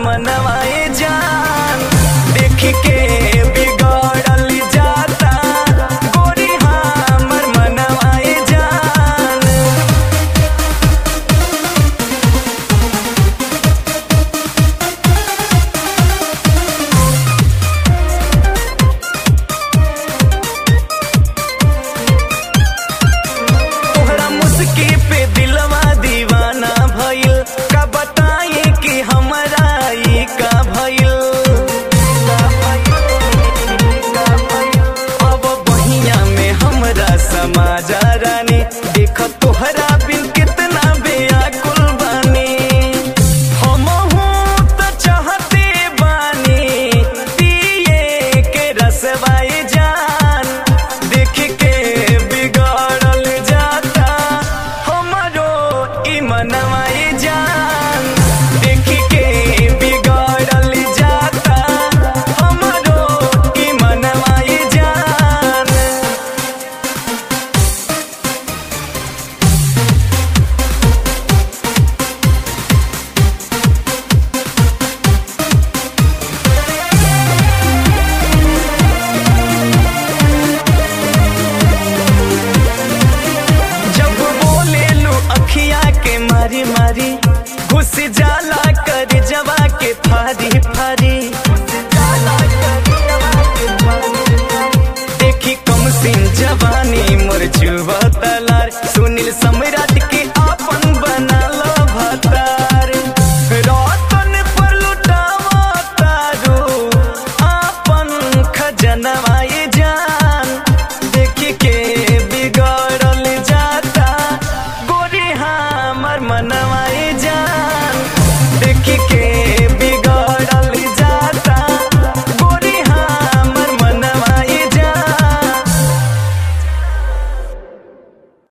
मनवाए जान देख के बिगड़ल जाता गोरी हमर मनवाए जान तोहरा मुस्की पे दिलवा दीवाना भइल का बताए कि हमरा ई का भइल अब बहिया में हमरा समाजा रानी देख तोहरा बिन कितना बेअकुल बानी हमहू त चाहते बानी पिए के रसवाए जान देख के बिगड़ल जाता हमरो ई मनवाए जान देख के बिगड़ल जाता हमरो ई मनवाए जान जब बोले लो अखिया के मारी मारी घुस जाला कर जवा के फारी फारी देखी कम सिन जवानी मोर जुवा तलार सुनील समरा